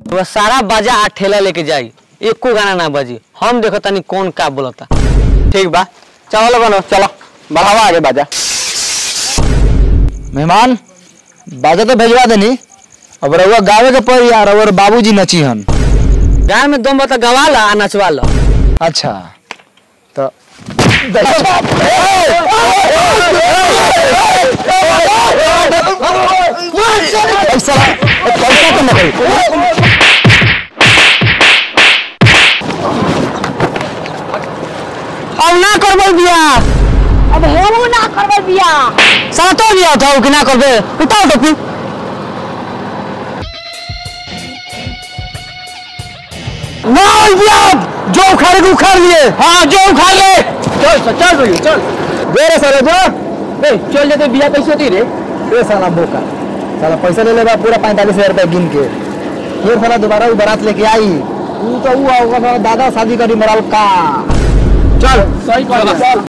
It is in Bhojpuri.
वह सारा बाजा आ ठेला लेके जाई एको गाना ना बजी हम देखो तनी कौन का बोलता ठीक बा चलो बनो चलो बढ़ावा आगे बाजा मेहमान बाजा तो भेजवा देनी अब रउआ गावे के पड़ी यार और बाबूजी नची हन गाय में दम बता गवा ला आ नचवा ला अच्छा तो पैसा पैसा तो नहीं अब ना करबो बिया अब हमहू ना करबै बियाह साला तो बिया था कि ना करबे उतार टोपी ना होई बिया जो उखाड़े को उखाड़ लिए हाँ जो उखाड़ ले चल चल रही चल दे रे साले जो ए चल जाते बिया कैसे होती रे ए साला बोका साला पैसा ले लेगा पूरा पैंतालीस हजार रुपया गिन के फिर साला दोबारा वो बारात लेके आई तू तो वो होगा साला दादा शादी करी मराल का चल सही कर चल